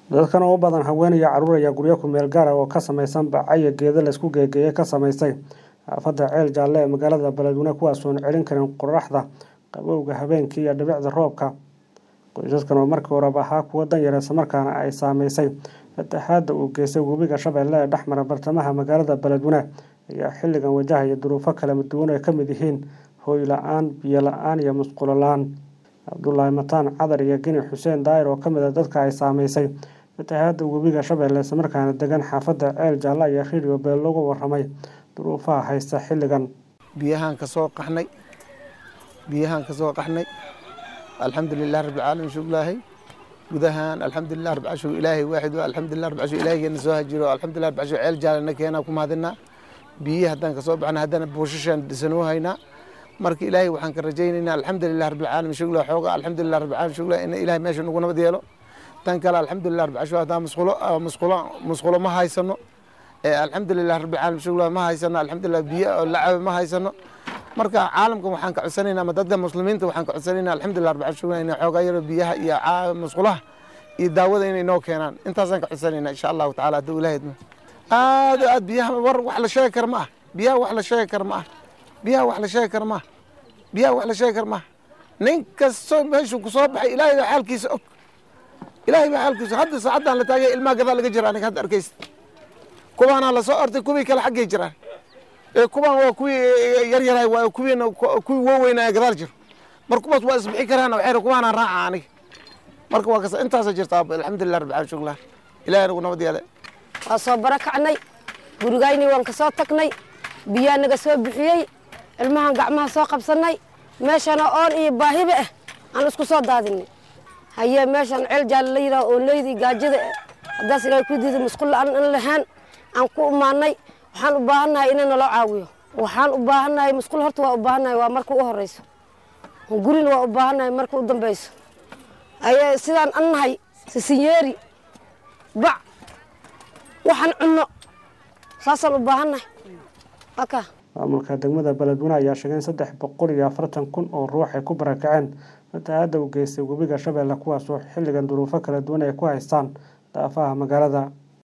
dadkan oo u badan haween iyo carruur ayaa guryo ku meel gaara oo ka samaysan bacaya geeda laysku geegeeye ka samaystay xaafadda ceel jaalle ee magaalada beledweyne kuwaasoon celin karin qoraxda qabowga habeenkii iyo dhibicda roobka qoysaskan oo markii horeba ahaa kuwa danyar islamarkaana ay saameysay fatahaadda uu geystay webiga shabeelle ee dhexmara bartamaha magaalada beledweyne ayaa xilligan wajahaya duruufo kala duwan ay ka mid yihiin hooy la-aan biyo la-aan iyo musqulo la-aan cabdulaahi mataan cadar iyo geni xuseen daayir oo ka mid a dadka ay saameysay fatahaadda webiga shabeelle islamarkaana degan xaafadda ceel jaalle ayaa radio beel loogu waramay duruufaha haysta xilligan biyahaan ka soo qaxnay biyahaan ka soo qaxnay alxamdulilah rabbilcaalamiin shuglaahay gudahaan alxamdulilah rabcashu ilaahay waaxid alxamdulilah rabcashu ilaahigeena soo hajiro alxamdulilah rabcashu ceel jaalena keenaa ku mahadinaa biyihii haddaan ka soo baxna haddana buushashaan dhisanoo haynaa marka ilaahay waxaan ka rajaynaynaa alxamdulilah rabbilcaalamiin shuglah xooga alxamdulilah rabbilcaalamiin shuglah in ilaahay meesha nagu nabad yeelo tan kale alxamdulilah rabbilcashu haddaan musqulo musqulo musqulo ma haysano alxamdulilah rabbilcaalamiin shuglah ma haysano alxamdulilah biyo oo lacabe ma haysano marka caalamkan waxaan ka codsanaynaa ama dadka muslimiinta waxaan ka codsanaynaa alxamdulilah rabbil shukran inay xoogaa yaro biyaha iyo musqulaha iyo daawada inay noo keenaan intaasaan ka codsanaynaa insha allahu tacaala hadduu ilahay idmo aad aad biyaha war wax la sheegi kara ma ah biyaha wax la sheegi kara ma ah biyaha wax la sheegi kara ma ah biyaha wax la sheegi kara ma ah nin kastoo meeshuu ku soo baxay ilaahay baa xaalkiisa og ilaahay baa xaalkiisa hadda saacaddan la taagay ilmaha gadaa laga jira aniga hadda arkaysa kuwaanaa lasoo ortay kuwii kale xaggay jiraan kuwaan waa kuwii yaryarahay waa kuwiina kuwii waaweynaa gadaal jiro mar kuwaas waa isbixi karaan waxay kuwaanaan raaca aniga marka waa kasa intaasa jirta alxamdulilah rabbil caalamiin shuklah ilaahay nagu nabad yeele waa soo barakacnay gurigayni waan ka soo tagnay biyaa naga soo bixiyey ilmahan gacmaha soo qabsanay meeshana oon iyo baahiba ah aan isku soo daadinay haye meeshan ceel jaalle la yidhaha oo leydii gaajada haddaas ilaahay ku diiday musqul la-aan in lahaan aan ku imaanay waxaan u baahannahay inay naloo caawiyo waxaan u baahannahay musqul horta waa u baahannahay waa marka u horeyso gurina waa u baahannahay marka u dambeyso ayaa sidaan an nahay sisinyeeri bac waxaan cunno saasaan u baahannahay aka maamulka degmada beledweyne ayaa sheegay in saddex boqol iyo afartan kun oo ruux ay ku barakaceen fatahaadda u geystay webiga shabeelle kuwaasoo xilligan duruufo kala duwan ay ku haystaan daafaha magaalada